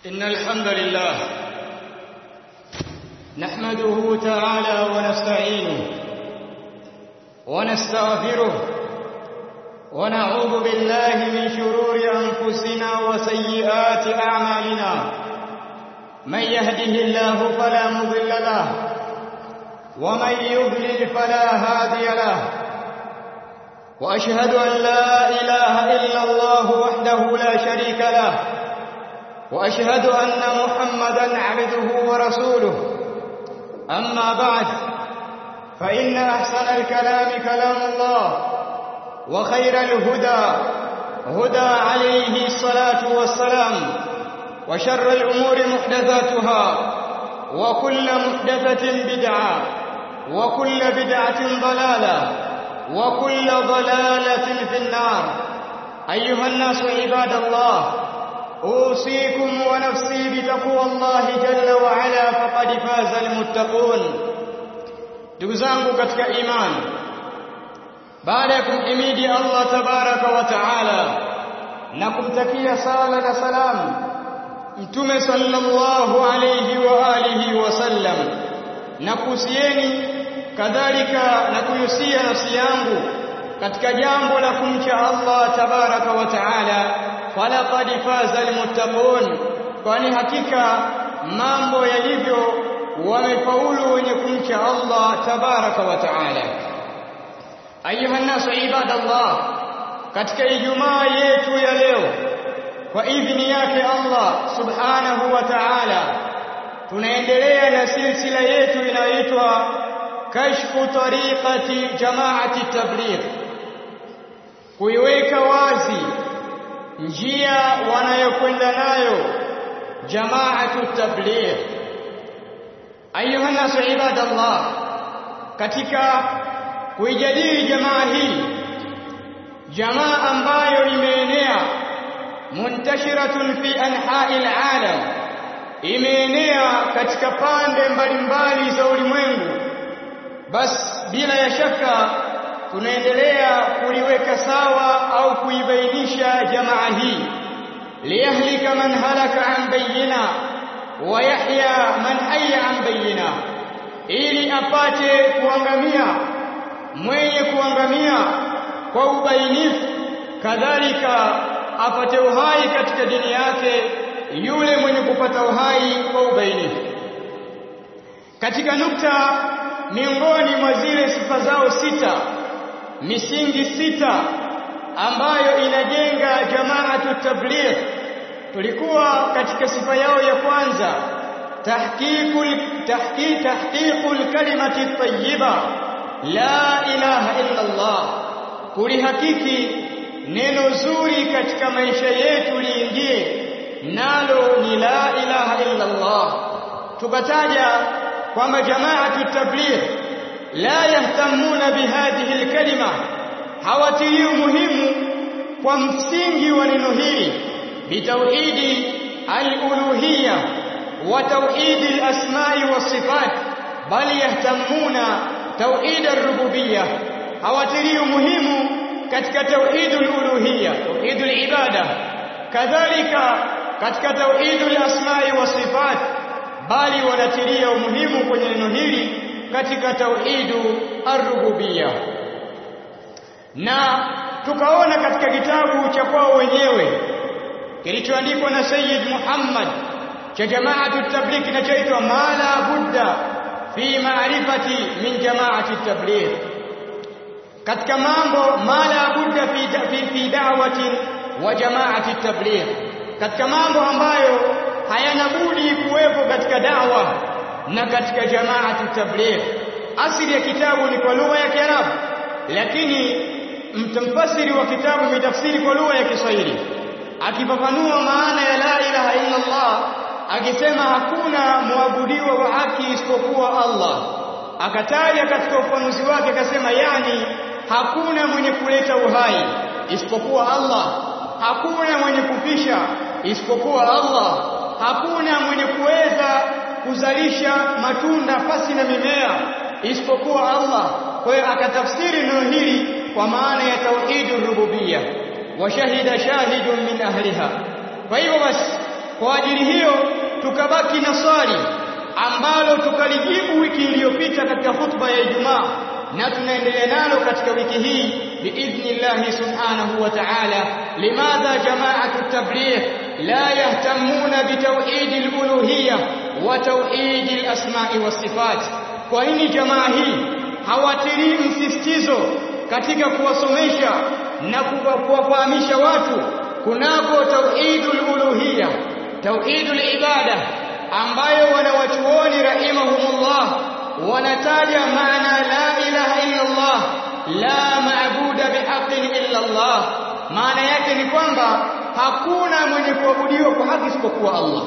إن الحمد لله نحمده تعالى ونستعينه ونستغفره ونعوذ بالله من شرور أنفسنا وسيئات أعمالنا من يهده الله فلا مضل له ومن يضلل فلا هادي له وأشهد أن لا إله إلا الله وحده لا شريك له وأشهد أن محمدا عبده ورسوله أما بعد فإن أحسن الكلام كلام الله وخير الهدى هدى عليه الصلاة والسلام وشر الأمور محدثاتها وكل محدثة بدعة وكل بدعة ضلالة وكل ضلالة في النار أيها الناس عباد الله أوصيكم ونفسي بتقوى الله جل وعلا فقد فاز المتقون ndugu zangu katika imani baada ya kumhimidi Allah tabaraka wa taala na kumtakia sala na salamu mtume sallallahu alayhi wa alihi wasallam na kuhusieni kadhalika na kuyusia nafsi yangu katika jambo la kumcha Allah tabaraka wa taala falaqad faza almuttaqun kwani hakika mambo yalivyo wamefaulu wenye kumcha Allah tabaraka wa taala ayuha nasu ibadallah katika ijumaa yetu ya leo kwa idhini yake Allah subhanahu wa ta'ala tunaendelea na silsila yetu inayoitwa kashfu tariqati jamaati tabligh kuiweka wazi njia wanayokwenda nayo jamaatu tabligh ayuha nasu ibadallah katika kuijadili jamaa hii jamaa ambayo imeenea muntashiratun fi anha'i alalam imeenea katika pande mbalimbali za ulimwengu bas bila ya shaka tunaendelea kuliweka sawa au kuibainisha jamaa hii liyahlika man halaka an bayyina wa yahya man hayya an bayyina ili apate kuangamia mwenye kuangamia kwa ubainifu kadhalika apate uhai katika dini yake yule mwenye kupata uhai kwa ubainifu katika nukta miongoni mwa zile sifa zao sita misingi sita ambayo inajenga jamaatu tabligh tulikuwa katika sifa yao ya kwanza tahqiqul tahqiq tahqiqul kalimati tayyiba la ilaha illa Allah kulihakiki neno zuri katika maisha yetu liingie nalo ni la ilaha illa Allah tukataja kwamba jamaatu tabligh la yahtamuna bihadhihi alkalima hawatilii muhimu kwa msingi wa neno hili bitauhidi aluluhiyya wa tauhidi alasma'i wasifat bali yahtamuna tauhid arububiyya hawatilii muhimu katika tauhid aluluhiyya tauhid alibada kadhalika katika tauhid alasma'i wasifat bali wanatilia umuhimu kwenye neno hili katika tauhidu ar-rububiyya na tukaona katika kitabu cha kwao wenyewe kilichoandikwa na Sayyid Muhammad cha jamaatu tabligh kinachoitwa mala budda fi ma'rifati min jamaati tabligh katika mambo mala budda fi fi, fi da'wati wa jamaati tabligh katika mambo ambayo hayana budi kuwepo katika dawa na katika jamaatu tabligh asili ya kitabu ni kwa lugha ya Kiarabu lakini mtafsiri wa kitabu mitafsiri kwa lugha ya Kiswahili akifafanua maana ya la ilaha illa Allah akisema hakuna muabudiwa wa haki isipokuwa Allah akataja katika ufanuzi wake akasema yani hakuna mwenye kuleta uhai isipokuwa Allah hakuna mwenye kufisha isipokuwa Allah hakuna mwenye kuweza kuzalisha matunda pasi na mimea isipokuwa Allah kwa hiyo akatafsiri neno hili kwa maana ya tauhidur rububiyya wa shahida shahidun min ahliha kwa hivyo basi kwa ajili hiyo tukabaki na swali ambalo tukalijibu wiki iliyopita katika hutuba ya Ijumaa na tunaendelea nalo katika wiki hii biidhnillahi subhanahu wa ta'ala limadha jama'atu tabligh la yahtamuna bitawhid al-uluhiyya wa tawhid al-asma'i was-sifat kwa nini jamaa hii hawatilii msisitizo katika kuwasomesha na kuwafahamisha watu kunako tauhidul uluhiyya tauhidul ibada ambayo wanawachuoni rahimahumullah wanataja maana la ilaha illa Allah la maabuda bihaqqin illa Allah maana yake ni kwamba hakuna mwenye kuabudiwa kwa haki isipokuwa Allah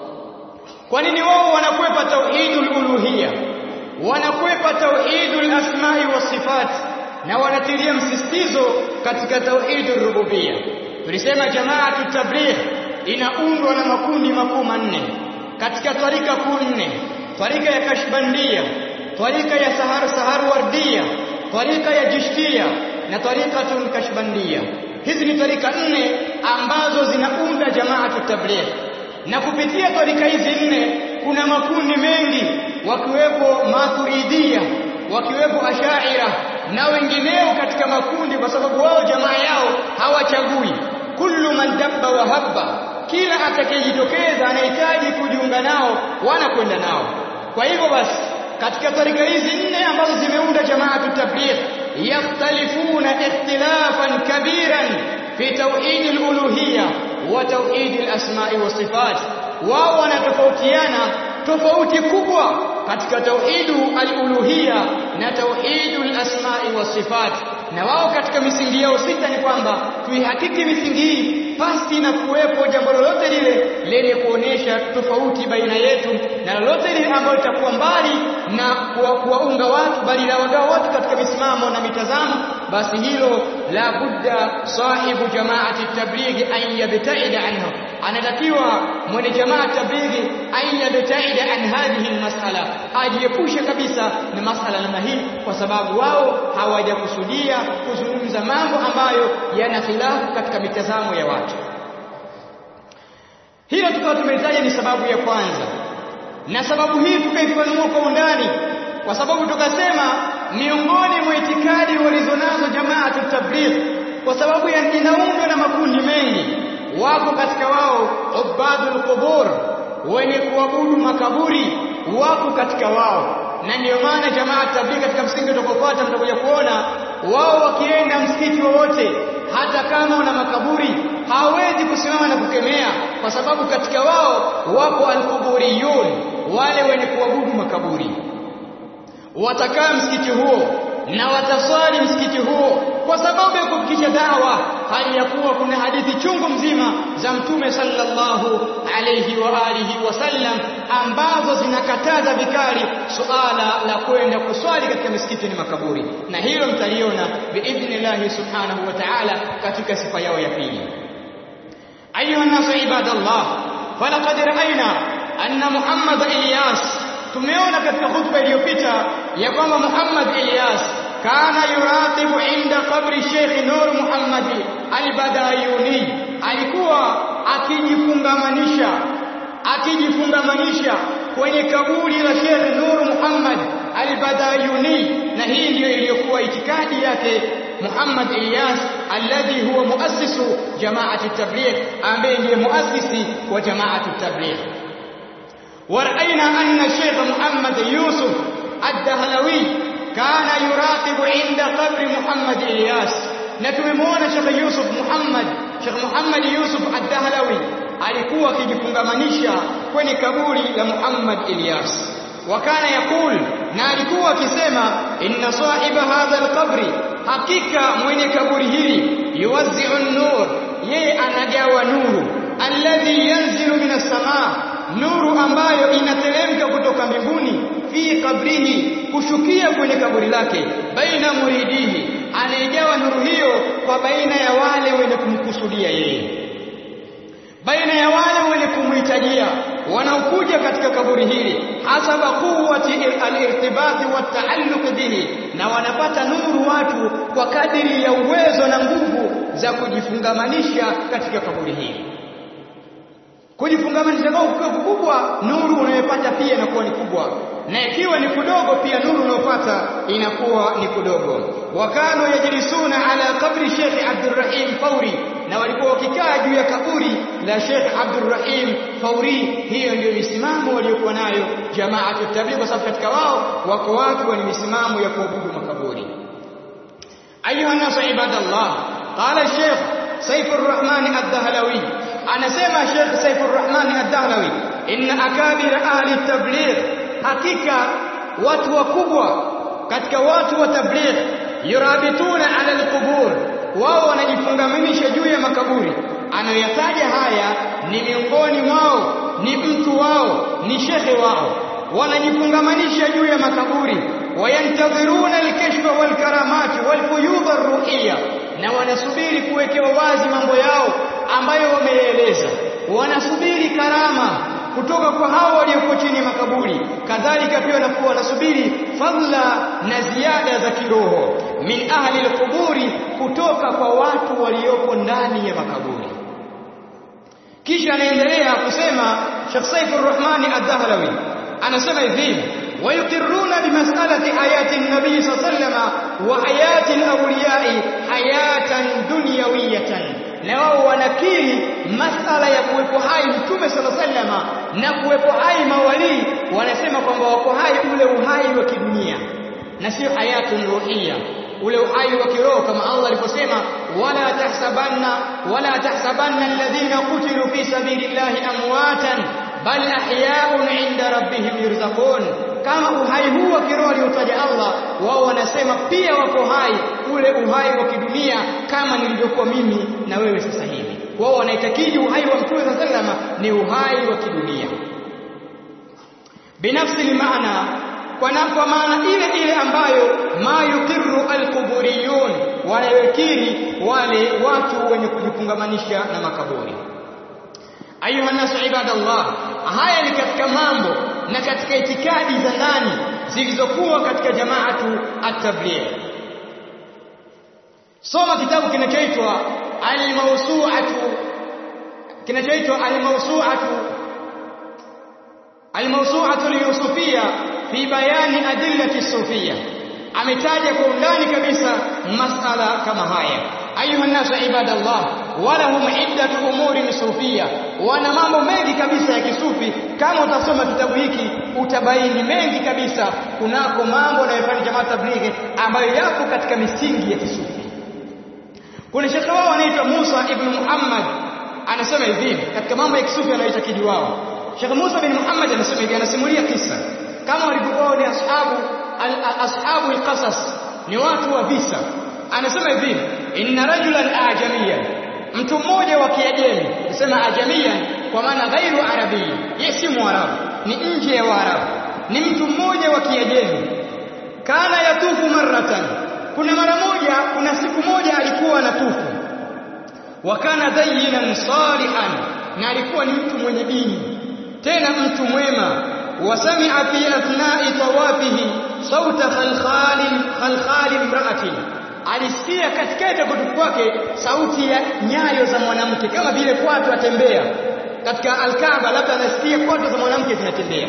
kwa nini wao wanakwepa tauhidul uluhiyya wanakwepa tauhidul asma'i was sifat na wanatilia msisitizo katika tauhidur rububiyya tulisema jamaatu tabligh inaundwa na makundi makuu manne katika tarika kuu nne tarika ya kashbandia tarika ya sahar sahar wardia tarika ya jishtia na tarikatun kashbandia hizi ni tarika nne ambazo zinaunda jamaatu tabligh na kupitia tarika hizi nne kuna makundi mengi wakiwepo maturidia wakiwepo ashaira na wengineo katika makundi kwa sababu wao jamaa yao hawachagui kullu man dabba wa habba kila atakayejitokeza anahitaji kujiunga nao wanakwenda nao kwa hivyo basi katika tarika hizi nne ambazo zimeunda jamaatu tabligh yakhtalifuna ikhtilafan kabiran fi tauhid al-uluhiyya wa tauhid al-asma'i wa sifat wao wanatofautiana tofauti kubwa katika tauhidu al-uluhiyya na tauhidu al-asma'i wa sifat na wao katika misingi yao sita ni kwamba tuihakiki misingi hii pasi na kuwepo jambo lolote lile lenye kuonesha tofauti baina yetu na lolote lile ambalo litakuwa mbali na kuwaunga watu bali la wagawa watu katika misimamo na mitazamo basi hilo la budda sahibu jamaati tablighi an yabtaida anhu anatakiwa mwenye jamaa tablighi an yabtaida an hadhihi almas'ala ajiepushe kabisa na masala namna hii kwa sababu wao hawajakusudia kuzungumza mambo ambayo yana khilafu katika mitazamo ya watu hilo tukawa tumeitaja ni sababu ya kwanza na sababu hii tukaifanua kwa undani kwa sababu tukasema miongoni mwa itikadi walizonazo jamaatu tabligh kwa sababu inaundwa na makundi mengi wako katika wao ubadul qubur wenye kuabudu makaburi wako katika wao na ndiyo maana jamaa tabligh katika msingi utakaofuata mtakuja kuona wao wakienda msikiti wowote hata kama una makaburi hawezi kusimama na kukemea kwa sababu katika wao wako alquburiyun wale wenye kuabudu makaburi watakaa msikiti huo na wataswali msikiti huo kwa sababu ya kufikisha dawa hali ya kuwa kuna hadithi chungu mzima za mtume sallallahu alayhi wa alihi wasallam ambazo zinakataza vikali suala la kwenda kuswali katika misikiti ni makaburi na hilo mtaliona biidhnillahi subhanahu wa ta'ala katika sifa yao ya pili ayuha nasu ibadallah falaqad ra'ayna anna muhammad ilyas tumeona katika hutuba iliyopita ya kwamba muhammad ilyas kana yuratibu inda qabri Sheikh Nur Muhammad al-Badayuni alikuwa akijifungamanisha akijifungamanisha kwenye kaburi la Sheikh Nur Muhammad al-Badayuni na hii ndiyo iliyokuwa itikadi yake Muhammad Ilyas alladhi huwa muassisu jamaati tabligh ambaye ndiye muassisi wa jamaati tabligh ورأينا أن الشيخ محمد يوسف الدهلوي كان يراقب عند قبر محمد إلياس نتممون شيخ يوسف محمد شيخ محمد يوسف الدهلوي alikuwa akijifungamanisha kwenye kaburi la Muhammad Ilyas wakana yakul na alikuwa akisema inna sahiba hadha alqabri hakika mwenye kaburi hili yuwazzi'u an-nur yeye anagawa nuru alladhi yanzilu minas samaa nuru ambayo inateremka kutoka mbinguni fi kabrihi kushukia kwenye kaburi lake baina muridihi anayegawa nuru hiyo kwa baina ya wale wenye kumkusudia yeye baina ya wale wenye kumhitajia wanaokuja katika kaburi hili hasaba quwwati al-irtibati wa taalluq bihi na wanapata nuru watu kwa kadiri ya uwezo na nguvu za kujifungamanisha katika kaburi hili kujifungamanisha kwao kukiwa kukubwa nuru unayopata pia inakuwa ni kubwa na ikiwa ni kudogo pia nuru unayopata inakuwa ni kudogo wakano yajlisuna ala qabri Sheikh Abdurrahim Fauri na walikuwa wakikaa juu ya kaburi la Sheikh Abdurrahim Fauri hiyo ndio misimamo waliokuwa nayo jamaatu tabligh kwa sababu katika wao wako watu wenye misimamo ya kuabudu makaburi ayuha nasu ibadallah qala Sheikh Saif ar-Rahman ad-Dahlawi anasema Sheikh Saif ar-Rahman ad-Dahlawi inna akabir ahli tabligh hakika watu wakubwa katika watu wa tabligh yurabituna ala al-qubur wao wanajifungamanisha juu ya makaburi anayoyataja haya ni miongoni mwao ni mtu wao ni shekhe wao wanajifungamanisha juu ya makaburi wayantadhiruna alkashfa walkaramati walfuyudha arruhiyya na wanasubiri kuwekewa wazi mambo yao ambayo wameeleza wanasubiri karama kutoka kwa hao walioko chini ya makaburi kadhalika pia wanakuwa wanasubiri fadla na ziada za kiroho min ahli alquburi kutoka kwa watu walioko ndani ya makaburi kisha anaendelea kusema Sheikh Saifur Rahmani Ad-Dahlawi anasema hivi wayukirruna bimas'alati hayati an-nabi sallallahu wa hayati al-awliya'i hayatan dunyawiyatan na wao wanakiri masala ya kuwepo hai mtume sallallahu alaihi wasallam na kuwepo hai mawalii wanasema kwamba wako hai ule uhai wa kidunia na sio hayatun ruhiyya ule uhai wa kiroho kama Allah aliposema wala tahsabanna wala tahsabanna alladhina qutilu fi sabilillahi amwatan bal ahya'un 'inda rabbihim yurzaqun kama uhai huu wa kiroho aliotaja Allah wao wanasema pia wako hai ule uhai wa kidunia kama nilivyokuwa mimi na wewe sasa hivi wao wanaitakidi uhai wa mtume sallallahu ni uhai wa kidunia binafsi maana kwa kwa maana ile ile ambayo ma yuqirru alquburiyun wanayokiri wale watu wenye kujifungamanisha na makaburi ayuha nasu ibadallah haya ni katika mambo na katika itikadi za ndani zilizokuwa katika jamaatu at-tabligh soma kitabu kinachoitwa al-mawsu'atu kinachoitwa al-mawsu'atu al-mawsu'atu al-yusufiyya fi bayani adillati sufiyya ametaja kwa undani kabisa masala kama haya ayuha nasu ibadallah walahum iddatu umuri sufiyya wana mambo mengi kabisa ya kisufi kama utasoma kitabu hiki utabaini mengi kabisa kunako mambo yanayofanya jamaa tablighi ambayo yapo katika misingi ya kisufi kuna shekhe wao anaitwa Musa ibn Muhammad anasema hivi katika mambo ya kisufi anayoitakidi wao Sheikh Musa bin Muhammad anasema hivi anasimulia kisa kama walivyokuwa ni ashabu ashabu alqasas ni watu wa visa anasema hivi inna rajulan ajamiyan mtu mmoja wa kiajemi nasema ajamiyan kwa maana ghairu arabi yeye si mwarabu ni nje ya waarabu ni mtu mmoja wa kiajemi kana yatufu marratan kuna mara moja kuna siku moja alikuwa anatufu wa kana dayyinan salihan na alikuwa ni mtu mwenye dini tena mtu mwema wasami'a fi athna'i tawafihi sauta khalkhalin khalkhalin imra'atin alisikia katikati ya kutufu kwake sauti ya nyayo za mwanamke kama vile kwatu atembea katika alkaaba labda anasikia kwatu za mwanamke zinatembea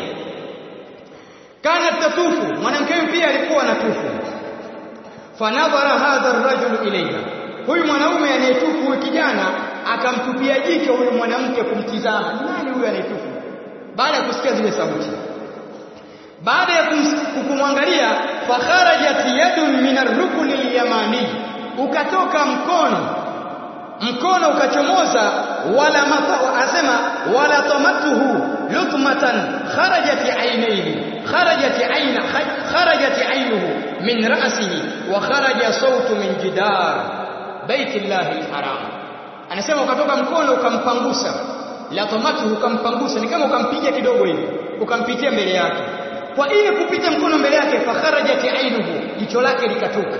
kana tatufu mwanamke huyu pia alikuwa anatufu fanadhara hadha ar-rajul ilayha huyu mwanaume anayetufu huyu kijana akamtupia jicho huyu mwanamke kumtizama nani huyu anayetufu baada ya kusikia zile sauti baada ya kumwangalia fakharajat yadun min ar-rukni al-yamani ukatoka mkono mkono ukachomoza wala mata asema wala tamatuhu lutmatan kharajat aynayhi kharajat ayna kharajat aynuhu min ra'sihi wa kharaja sawtu min jidar baitillahi al-haram anasema ukatoka mkono ukampangusa la tamatuhu ukampangusa ni kama ukampiga kidogo hivi ukampitia mbele yake kwa ile kupita mkono mbele yake fakharajat ainuhu jicho lake likatoka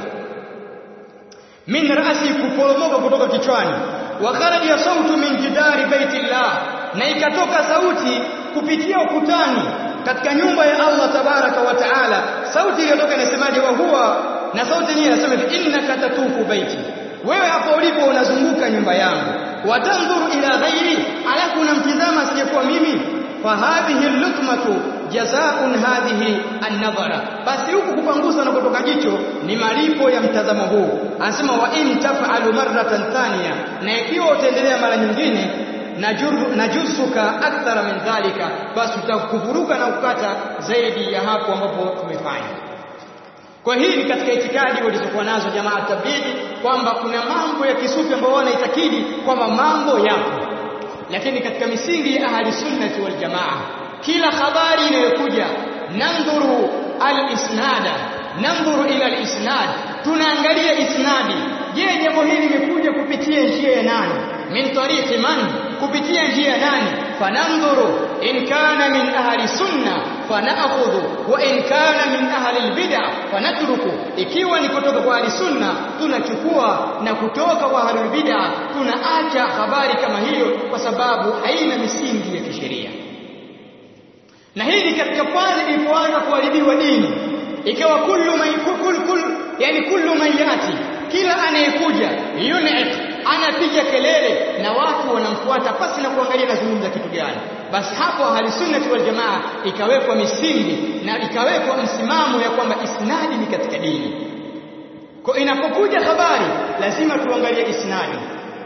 min rasi kuporomoka kutoka kichwani wa kharaja sautu min jidari baitillah na ikatoka sauti kupitia ukutani katika nyumba ya Allah tabaraka wa taala sauti iliyotoka inasemaje wa huwa na sauti yenyewe inasema innaka tatufu baiti wewe hapo ulipo unazunguka nyumba yangu watandhuru ila ghairi alafu unamtizama asiyekuwa mimi fahadhihi lutmatu jazaun hadhihi an-nadhara basi huku kupangusa na kutoka jicho ni malipo ya mtazamo huu anasema wa in taf'alu marratan thaniya na ikiwa utaendelea mara nyingine najusuka akthara min dhalika basi utakuvuruga na kukata zaidi ya hapo ambapo tumefanya kwa hii ni katika itikadi walizokuwa nazo jamaa tablighi kwamba kuna mambo ya kisufi ambayo wanaitakidi kwamba mambo yapo lakini katika misingi ya ahli sunnati wal jamaa kila habari inayokuja nandhuru al-isnada nandhuru ila al-isnad tunaangalia isnadi je jambo hili limekuja kupitia njia ya nani min tariqi man kupitia njia ya nani fanandhuru in kana min ahli sunna fanakhudhu wa in kana min ahli albid'a fanatruku ikiwa ni kutoka kwa ahli sunna tunachukua na kutoka kwa ahli bid'a tunaacha habari kama hiyo kwa sababu haina misingi ya kisheria na hii ni katika pale ilipoanza kuharibiwa dini ikawa kullu man kul kul yani kullu man yati kila anayekuja yun'iq anapiga kelele na watu wanamfuata pasi na kuangalia nazungumza kitu gani basi hapo ahli sunnati wal jamaa ikawekwa misingi na ikawekwa msimamo ya kwamba isnadi ni katika dini kwa inapokuja habari lazima tuangalie isnadi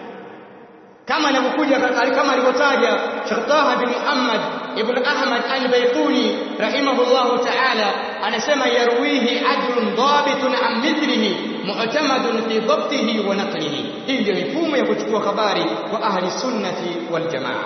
kama inapokuja kama alivyotaja Sheikh Taha bin Muhammad ibn Ahmad al-Bayquni rahimahullahu ta'ala anasema yarwihi adlun dhabitun an mithlihi mu'tamadun fi dhabtihi wa naqlihi hii ndio mifumo ya kuchukua habari kwa ahli sunnati wal jamaa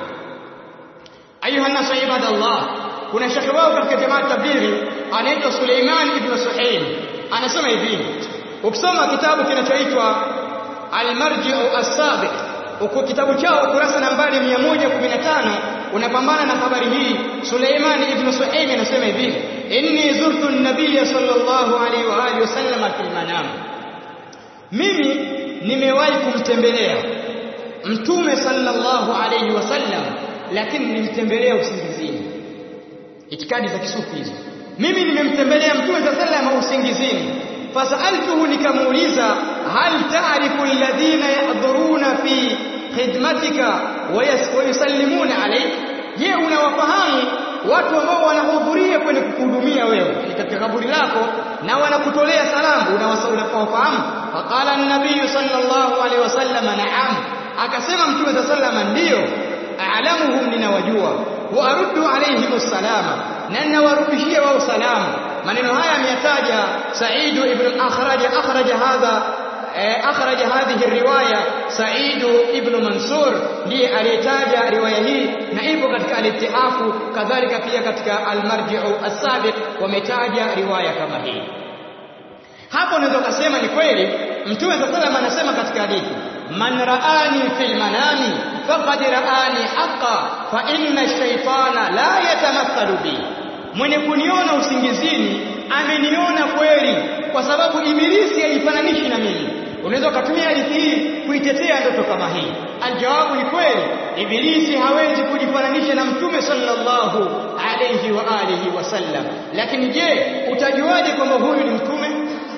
ayuha nas ibadallah kuna shekhe wao katika jamaa tabiri anaitwa Suleiman ibn Suhail anasema hivi ukisoma kitabu kinachoitwa al-marji'u as-sabiq uko kitabu chao ukurasa nambari 115 unapambana na habari hii Suleiman ibn Suhaim anasema hivi inni zurtu an-nabiy sallallahu alaihi wa alihi wasallam fil manam mimi nimewahi kumtembelea mtume sallallahu alaihi wasallam lakini nilimtembelea usingizini itikadi za kisufi hizo mimi nimemtembelea mtume sallallahu alaihi usingizini fasaltuhu nikamuuliza hal ta'rifu alladhina yahdhuruna fi khidmatika wa yusallimuna alayk je unawafahamu watu ambao wanahudhuria kwenye kukuhudumia wewe ni katika kaburi lako na wanakutolea salamu unawafahamu faqala an-nabiy sallallahu alayhi wasallam na'am akasema mtume sallallahu alayhi ndiyo a'lamuhum ninawajua wa aruddu alayhim salama na ninawarudishia wao salamu maneno haya ameyataja Sa'id ibn akhraj akhraj hadha akhraj hadhihi riwaya Sa'id ibn Mansur ndiye aliyetaja riwaya hii na ipo katika al-ittihafu kadhalika pia katika al-marji'u as-sabiq wametaja riwaya kama hii hapo unaweza kusema ni kweli mtume sallallahu anasema katika hadithi man ra'ani fil manami faqad ra'ani haqqan fa inna ash-shaytana la yatamathalu bi mwenye kuniona usingizini ameniona kweli kwa sababu ibilisi haifananishi na mimi unaweza kutumia hadithi hii kuitetea ndoto kama hii aljawabu ni kweli ibilisi hawezi kujifananisha na mtume sallallahu alayhi wa alihi wasallam lakini je utajuaje kwamba huyu ni mtume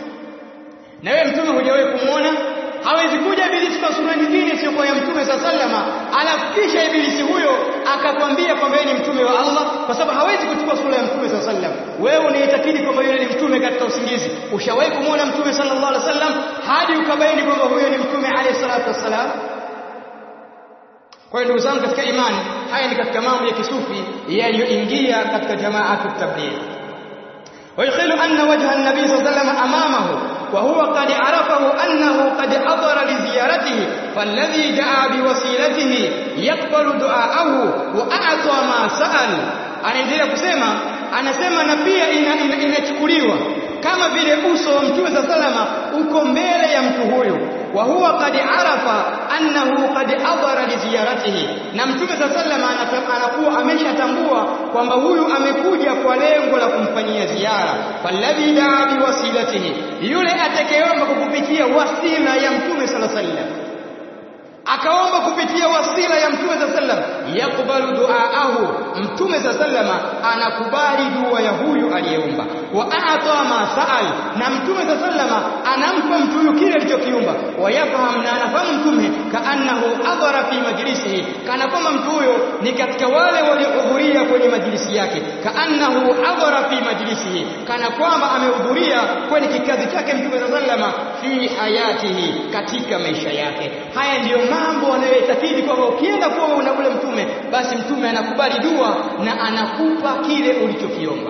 na wewe mtume hujawahi kumwona hawezi kuja ibilisi kwa sura nyingine sio kwa ya mtume sallama alafu kisha ibilisi huyo akakwambia kwamba yeye ni mtume wa Allah kwa sababu hawezi kuchukua sura ya mtume sallam wewe unaitakidi kwamba yule ni mtume katika usingizi ushawahi kumwona mtume sallallahu alaihi wasallam hadi ukabaini kwamba huyo ni mtume alayhi salatu wassalam kwa hiyo ndugu zangu katika imani haya ni katika mambo ya kisufi yaliyoingia katika jamaatu tabligh ويخيل أن وجه النبي صلى الله عليه وسلم أمامه وهو قد عرفه أنه قد حضر لزيارته فالذي جاء بوسيلته يقبل دعاءه وأعطى ما سأل anaendelea kusema anasema na pia inachukuliwa ina, ina kama vile uso wa mtume sa salama uko mbele ya mtu huyu wa huwa qad arafa annahu qad hadara li ziyaratihi na mtume sa salama anakuwa ameshatambua kwamba huyu amekuja kwa lengo la kumfanyia ziara falladhi daa biwasilatihi yule atakayeomba kukupitia wasila ya mtume sallallahu alaihi wasallam akaomba kupitia wasila ya mtume sallallahu alaihi wasallam yakbalu duaahu mtume za sallama anakubali dua ya huyu aliyeomba wa a'ta ma sa'al na mtume za sallama anampa mtu huyu kile alichokiomba wayafaham na anafahamu mtume kaannahu adhara fi majlisihi kana kwamba mtu huyo ni katika wale waliohudhuria kwenye majlisi yake kaannahu adhara fi majlisihi kana kwamba amehudhuria kwenye kikazi chake mtume za sallama fi hayatihi katika maisha yake haya ndiyo mambo anayoitakidi kwamba ukienda kuwa una ule mtume basi mtume anakubali dua na anakupa kile ulichokiomba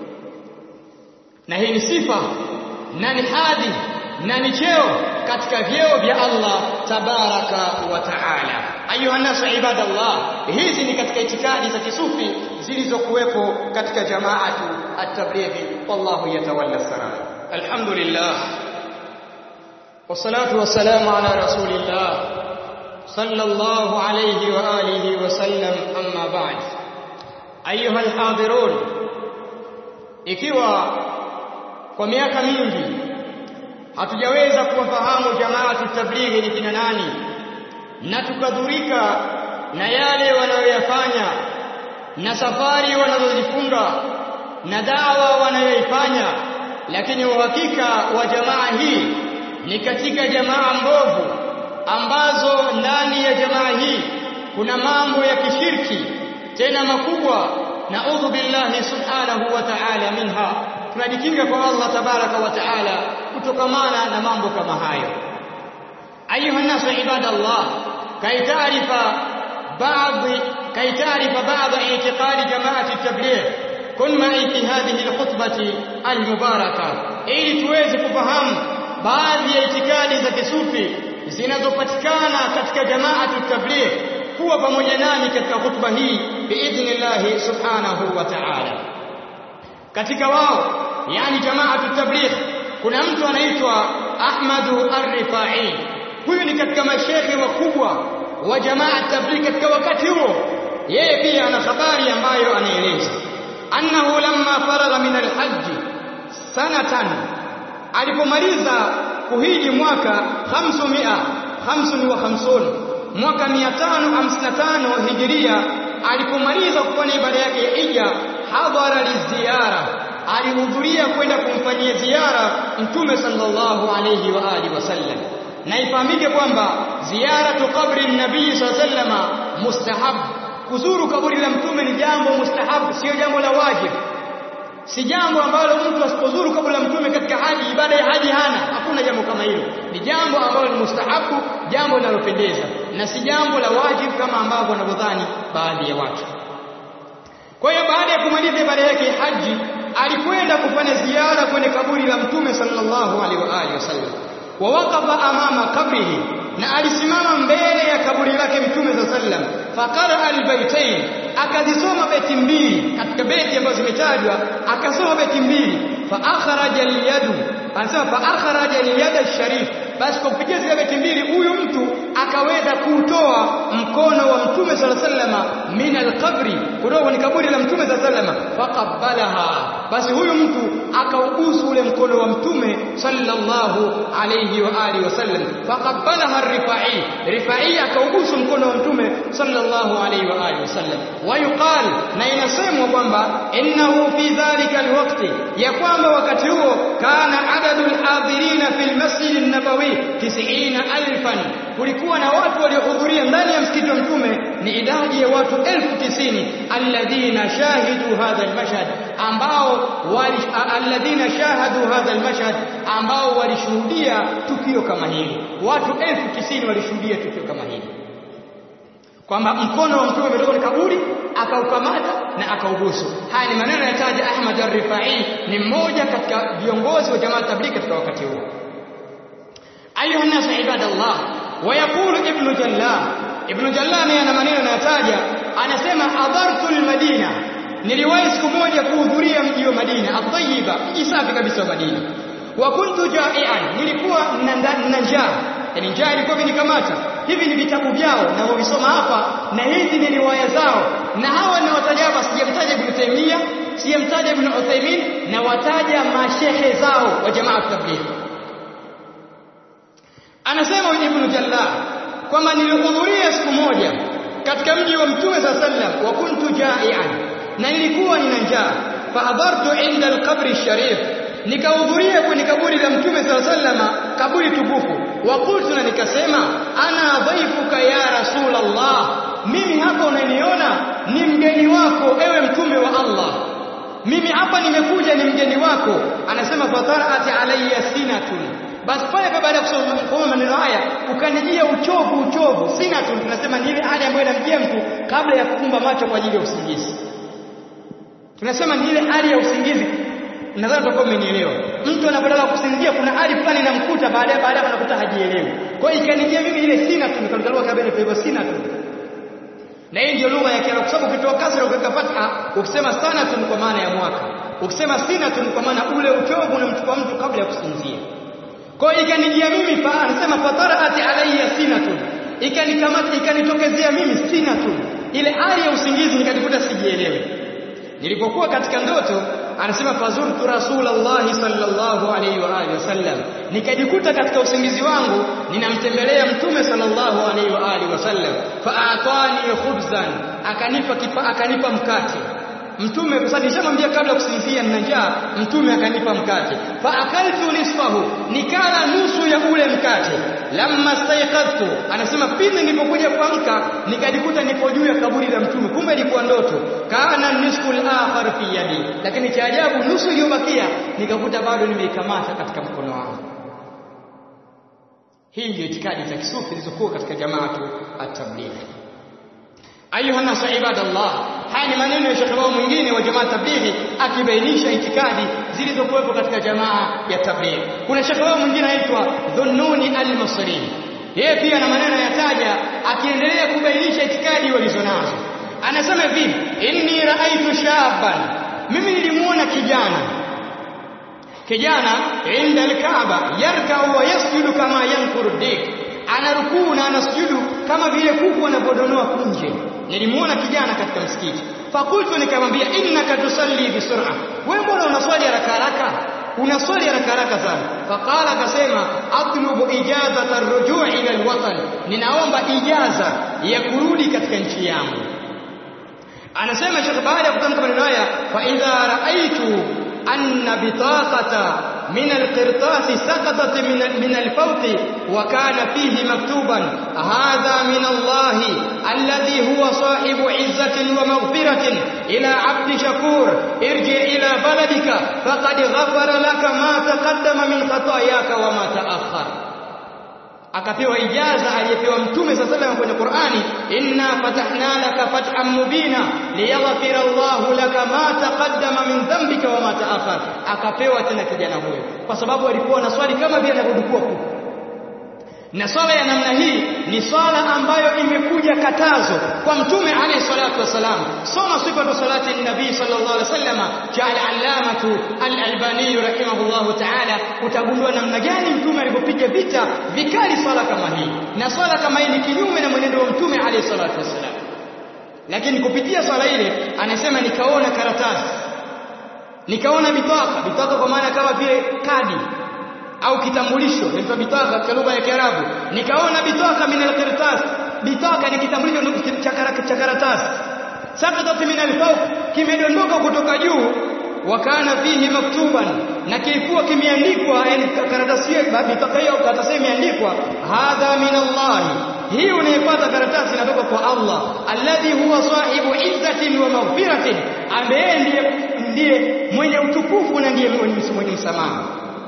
na hii ni sifa na ni hadhi na ni cheo katika vyeo vya Allah tabaraka wa taala ayuha nasu ibadallah hizi ni katika itikadi za kisufi zilizokuwepo katika jamaatu at-tablighi wallahu yatawalla salam alhamdulillah والصلاه والسلام على رسول الله صلى الله عليه واله وسلم اما بعد ايها الحاضرون ikiwa kwa miaka mingi hatujaweza kuwafahamu jamaatu tablighi ni kina nani na tukadhurika na yale wanayoyafanya na safari wanazozifunga na dawa wanayoifanya lakini uhakika wa jamaa hii ni katika jamaa mbovu ambazo ndani ya jamaa hii kuna mambo ya kishirki tena makubwa naudhu billahi subhanahu wa ta'ala minha tunajikinga kwa Allah tabaraka wa ta'ala kutokamana na mambo kama hayo ayuha nasu ibadallah kay taarifa baadhi kay taarifa baadhi i'tiqadi jamaati at-tabligh kun ma'i fi hadhihi al-khutbati al-mubarakah ili tuweze kufahamu baadhi ya itikadi za kisufi zinazopatikana katika jamaatu tabligh kuwa pamoja nami katika khutba hii biidhnillah subhanahu wa ta'ala katika wao yani jamaatu tabligh kuna mtu anaitwa Ahmadu Ar-Rifai huyu ni katika mashehe wakubwa wa jamaa tabligh katika wakati huo yeye pia ana habari ambayo anaeleza annahu lamma faragha min al-hajj sanatan alipomaliza kuhiji mwaka 500 55 mwaka 555 hijiria alipomaliza kufanya ibada yake ya hija hadhara liziara alihudhuria kwenda kumfanyia ziara mtume sallallahu alayhi wa alihi wasallam na ifahamike kwamba ziaratu qabri nabii sallallahu mustahab kuzuru kaburi la mtume ni jambo mustahab sio jambo la wajibu si jambo ambalo mtu asipozuru kabla la mtume katika haji ibada ya haji hana hakuna jambo kama hilo ni jambo ambalo ni mustahabu jambo linalopendeza na si jambo la wajibu kama ambavyo wanavyodhani baadhi ya watu kwa hiyo baada ya kumaliza ibada yake haji alikwenda kufanya ziara kwenye kaburi la mtume sallallahu alaihi wa alihi wasallam wa waqafa amama kabrihi na alisimama mbele ya kaburi lake mtume sallallahu alaihi wasallam faqara albaytain akazisoma beti mbili katika beti ambazo zimetajwa akasoma beti mbili fa akhraja alyadu anasema fa akhraja alyada sharif basi kwa kupitia zile beti mbili huyu mtu akaweza kutoa mkono wa mtume sallallahu alaihi wasallam min alqabri kutoka kwenye kaburi la mtume sallallahu alaihi wasallam faqabbalaha basi huyu mtu akaubusu ule mkono wa mtume sallallahu alaihi wa alihi wasallam faqabbalaha rifai rifai akaubusu mkono wa mtume sallallahu alaihi wa alihi wasallam wayuqal na inasemwa kwamba innahu fi dhalika alwaqti ya kwamba wakati huo kana adadul hadirina fil masjid an-nabawi 90000 kulikuwa na watu waliohudhuria ndani ya msikiti wa mtume ni idadi ya watu elfu tisini alladhina shahidu hadha almashhad ambao wali alladhina shahadu hadha almashhad ambao walishuhudia tukio kama hili watu elfu tisini walishuhudia tukio kama hili kwamba mkono wa mtume umetoka kwenye kaburi akaukamata na akaubusu haya ni maneno yanataja Ahmad ar-Rifai ni mmoja katika viongozi wa jamaa tabligh katika wakati huo ayuha nas ibadallah ويقول ابن جلال ابن جلال naye ana maneno anayataja anasema hadartu almadina niliwahi siku moja kuhudhuria mji wa Madina at-tayyiba mji safi kabisa wa Madina wa kuntu ja'ian nilikuwa na njaa yani njaa ilikuwa vinikamata hivi ni vitabu vyao na wavisoma hapa na hizi ni riwaya zao na hawa ni wataja hapa sijamtaja Ibn Taymiyyah sijamtaja Ibn Uthaymeen na wataja mashehe zao wa jamaa tabligh anasema Ibn Jallah kwamba nilihudhuria siku moja katika mji wa Mtume sa sallam wa kuntu ja'ian na nilikuwa nina njaa fahadhartu inda alqabri sharif nikahudhuria kwenye kaburi la mtume sallallahu alaihi wasallam kaburi tukufu wa qultu na nikasema ana dhaifuka ya rasulullah mimi hapa unaniona ni mgeni wako ewe mtume wa Allah mimi hapa nimekuja ni mgeni wako anasema fataraati alayya sinatun basi pale baada ya kusoma maneno haya ukanijia uchovu uchovu sinatun tunasema ni ile hali ambayo inamjia mtu kabla ya kufumba macho kwa ajili ya usingizi tunasema ni ile hali ya usingizi nadhani tutakuwa umenielewa mtu anapotaka kusinzia kuna hali fulani inamkuta baadaye baadaye anakuta hajielewi kwa hiyo ikanijia mimi ile sinatun nikalugha kabla kwa hivyo sinatun na hii ndio lugha ya Kiarabu kwa sababu ukitoa kasra ukaweka fatha ukisema sanatun kwa maana ya mwaka ukisema sinatun kwa maana ule uchovu unamchukua mtu kabla ya kusinzia kwa hiyo ikanijia mimi fa anasema fataraati alayya sinatun ikanikamata ikanitokezea mimi sinatun ile hali ya usingizi nikajikuta sijielewi nilipokuwa katika ndoto anasema fazurtu rasulullahi sallallahu alayhi wa alihi wasallam nikajikuta katika usingizi wangu ninamtembelea mtume sallallahu alayhi wa alihi wasallam faatani khubzan akanipa kipa, akanipa mkate mtume kwa sababu nishamwambia kabla ya kusinzia nina njaa mtume akanipa mkate fa akaltu nisfahu nikala nusu ya ule mkate lamma staiqadtu anasema pindi nilipokuja kuamka nikajikuta nipo juu ya kaburi la mtume kumbe ilikuwa ndoto kana nisfu al-akhar fi yadi lakini cha ajabu nusu iliyobakia nikakuta bado nimeikamata katika mkono wangu hii ndio itikadi za kisufi zilizokuwa katika jamaatu at-tabligh ayuha nasu ibadallah haya ni maneno ya shekhe wao mwingine wa jamaa tablighi akibainisha itikadi zilizokuwepo katika jamaa ya tablighi kuna shekhe wao mwingine anaitwa dhunnuni al-masri yeye pia na maneno yataja akiendelea kubainisha itikadi walizonazo anasema hivi inni raaitu shaban mimi nilimuona kijana kijana inda al-kaaba yarka wa yasjudu kama yankuru dik anarukuu na anasujudu kama vile kuku anapodonoa punje nilimuona kijana katika msikiti fakultu nikamwambia innaka tusalli bisur'a wewe mbona unaswali haraka haraka unaswali haraka haraka sana faqala akasema atlubu ijazata arrujuu ila alwatan ninaomba ijaza ya kurudi katika nchi yangu anasema shekh baada ya kutamka maneno haya fa idha raaitu anna bitaqata من القرطاس سقطت من من الفوق وكان فيه مكتوبا هذا من الله الذي هو صاحب عزة ومغفرة إلى عبد شكور ارجع إلى بلدك فقد غفر لك ما تقدم من خطاياك وما تأخر akapewa ijaza aliyepewa mtume saa salam kwenye Qur'ani inna fatahna laka fathan mubina liyaghfira Allahu laka ma taqaddama min dhanbika wa ma ta'akhkhar akapewa tena kijana huyo kwa sababu alikuwa na swali kama vile anavyodukua kuku na swala ya namna hii ni swala ambayo imekuja katazo kwa mtume alayhi salatu wasalam soma sifatu salati nabii sallallahu alaihi wasallam cha al-allamatu al-albani rahimahullahu ta'ala utagundua namna gani mtume alipopiga vita vikali swala kama hii na swala kama hii ni kinyume na mwenendo wa mtume alayhi salatu wasalam lakini kupitia swala ile anasema nikaona karatasi nikaona bitaka bitaka kwa maana kama vile kadi au kitambulisho inaitwa bitaka katika lugha ya Kiarabu nikaona bitaka min alqirtas bitaka ni kitambulisho cha karatasi sakatat min alfawq kimedondoka kutoka juu wakana fihi maktuban na kilikuwa kimeandikwa yani karatasi hiyo bitaka hiyo karatasi imeandikwa hadha min Allah hii unayepata karatasi inatoka kwa Allah alladhi huwa sahibu izzatin wa maghfiratin ambaye ndiye ndiye mwenye utukufu na ndiye mwenye msamaha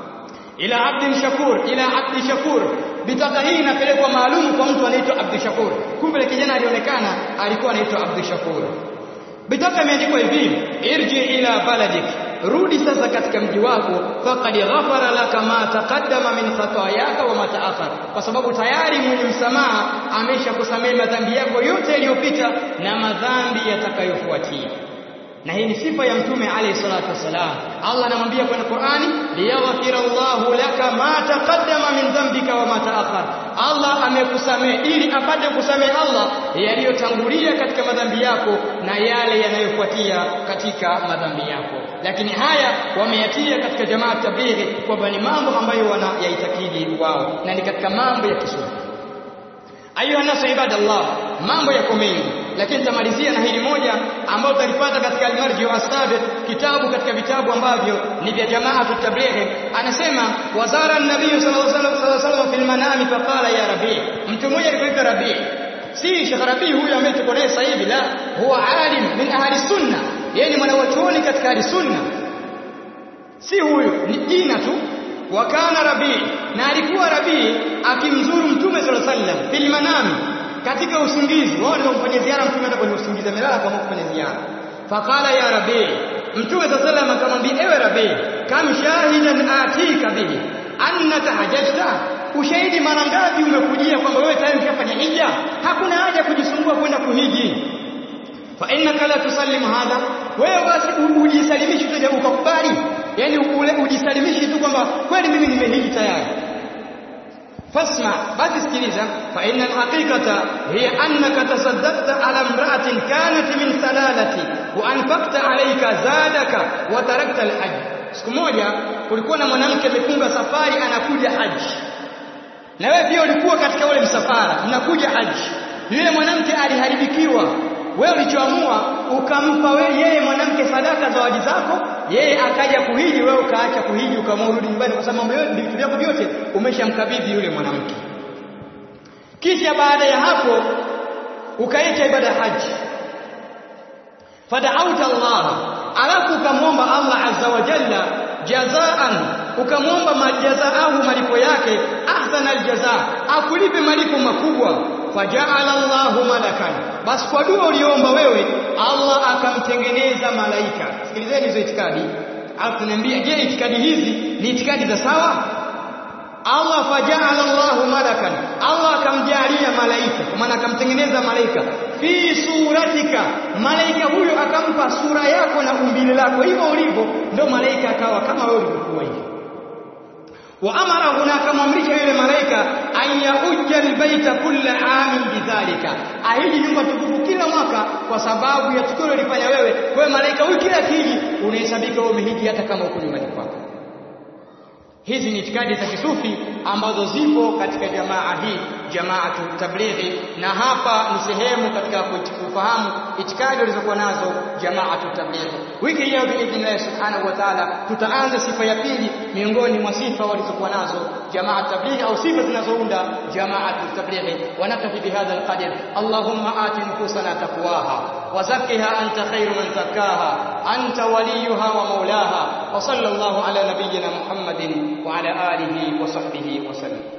ila abdin shakur ila abdi shakur bitaka hii inapelekwa maalum kwa mtu anaitwa abdi shakur kumbe kijana alionekana alikuwa anaitwa abdi shakur bitaka imeandikwa hivi irji ila baladik rudi sasa katika mji wako faqad ghafara laka ma taqaddama min khatayaka wa ma ta'akhar kwa sababu tayari mwenye msamaha ameshakusamehe madhambi yako yote yaliyopita na madhambi yatakayofuatia na hii ni sifa ya mtume alayhi salatu wasalam Allah anamwambia kwenye Qur'ani liyaghfira Allahu laka ma taqaddama min dhanbika wa ma ta'akhkhar Allah amekusamehe ili apate kusamehe Allah yaliyotangulia katika madhambi yako na yale yanayofuatia katika madhambi yako lakini haya wameyatia katika jamaa tablighi kwamba ni mambo ambayo wanayaitakidi wao na ni katika mambo ya kisufi ayuha nasu ibadallah mambo yako mengi lakini nitamalizia na hili moja ambalo tutalipata katika al-Marji wa Asabiq kitabu katika vitabu ambavyo ni vya jamaa tutablighi anasema wazara an-nabiy sallallahu alaihi wasallam fil manami faqala ya rabi mtu mmoja alipoita rabi si Sheikh Rabi huyu ambaye tuko naye sasa hivi la huwa alim min ahli sunna yeye ni mwanachuoni katika ahli sunna si huyu ni jina tu wakana rabii na alikuwa rabii akimzuru mtume sallallahu alaihi wasallam fil manami katika usingizi wao ndio kumfanyia ziara mtume hata kwenye usingizi amelala kwa kufanya ziara faqala ya rabii mtume sallallahu alaihi wasallam akamwambia ewe rabii kam shahidan atika bihi annaka hajjta ushahidi mara ngapi umekujia kwamba wewe tayari ushafanya hija hakuna haja kujisumbua kwenda kuhiji fa innaka la tusallim hadha wewe basi ujisalimishe tu ukakubali yani ule ujisalimishe tu kwamba kweli mimi nimehiji tayari fasma basi sikiliza fa inna alhaqiqata hiya annaka tasaddaqta ala imra'atin kanat min salalati wa anfaqta alayka zadaka wa tarakta alhajj siku moja kulikuwa na mwanamke amefunga safari anakuja haji na wewe pia ulikuwa katika ule msafara mnakuja haji yule mwanamke aliharibikiwa wewe ulichoamua ukampa wewe yeye mwanamke sadaka zawadi zako yeye akaja kuhiji wewe ukaacha kuhiji ukamrudi nyumbani kwa sababu mambo yote vitu vyako vyote umeshamkabidhi yule mwanamke kisha baada ya hapo ukaita ibada haji fada'auta Allah alafu ukamwomba Allah azza wa jalla jazaan ukamwomba majazaahu malipo yake ahsana aljaza akulipe malipo makubwa faja'ala Allahu malakan basi kwa dua uliomba wewe Allah akamtengeneza malaika sikilizeni hizo itikadi alafu tunaambia je itikadi hizi ni itikadi za sawa Allah faja'ala Allahu malakan Allah akamjalia malaika kwa maana akamtengeneza malaika fi suratika malaika huyo akampa sura yako na umbile lako hivyo ulivyo ndio malaika akawa kama wewe ulivyokuwa hivi وامر هناك akamwamrisha yule malaika an yahujja albayta kulla amin bidhalika ahiji nyumba tukufu kila mwaka kwa sababu ya tukio lilifanya wewe kwa hiyo malaika huyu kila kiji unahesabika wewe umehiji hata kama uko nyumbani kwako hizi ni itikadi za kisufi ambazo zipo katika jamaa hii jamaatu tablighi na hapa ni sehemu katika kufahamu itikadi walizokuwa nazo jamaatu tablighi wiki ijayo biidhnillah subhanahu wa ta'ala tutaanza sifa ya pili miongoni mwa sifa walizokuwa nazo jamaatu tablighi au sifa zinazounda jamaatu tablighi wanatafi bihadha alqadr allahumma ati nufusana taqwaha wa zakkiha anta khairu man zakkaha anta waliyuha wa maulaha wa sallallahu ala nabiyyina muhammadin wa ala alihi wa sahbihi wa sallam